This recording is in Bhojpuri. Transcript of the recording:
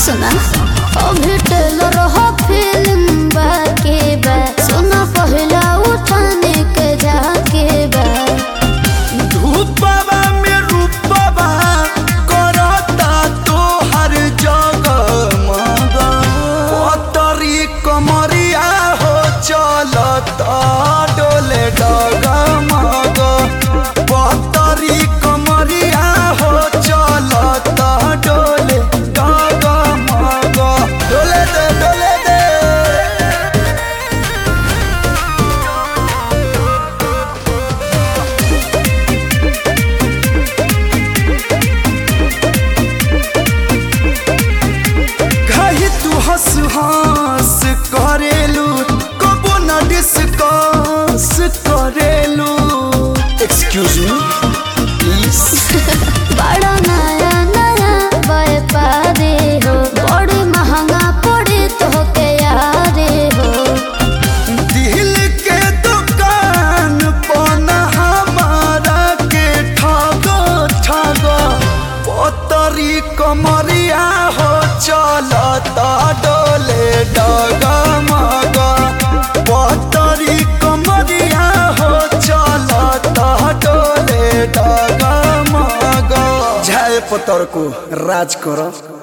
सुना अभी टेलर हो फिल्म बाके बा सुना पहला उठाने के जाके बा धूपवा में रूपवा करता तो हर जगह मगा पतरी कमरिया हो चलता डोले डगा मगा पतरी कमरिया हो चलता डोले डगा मगा डोले दे डोले दे कही तू हंस हंस करेलू कबो न डिस्कस करेलू एक्सक्यूज मी प्लीज बड़ा नया नया व्यापारी हो बड़ी महंगा पड़े तो के यारे हो दिल के दुकान पन हमारा के ठगो ठगो पतरी कमरिया हो चलता डोले डगा मगा पतरी कमरिया हो चलता डोले डगा मगा झाय पतर को राज करो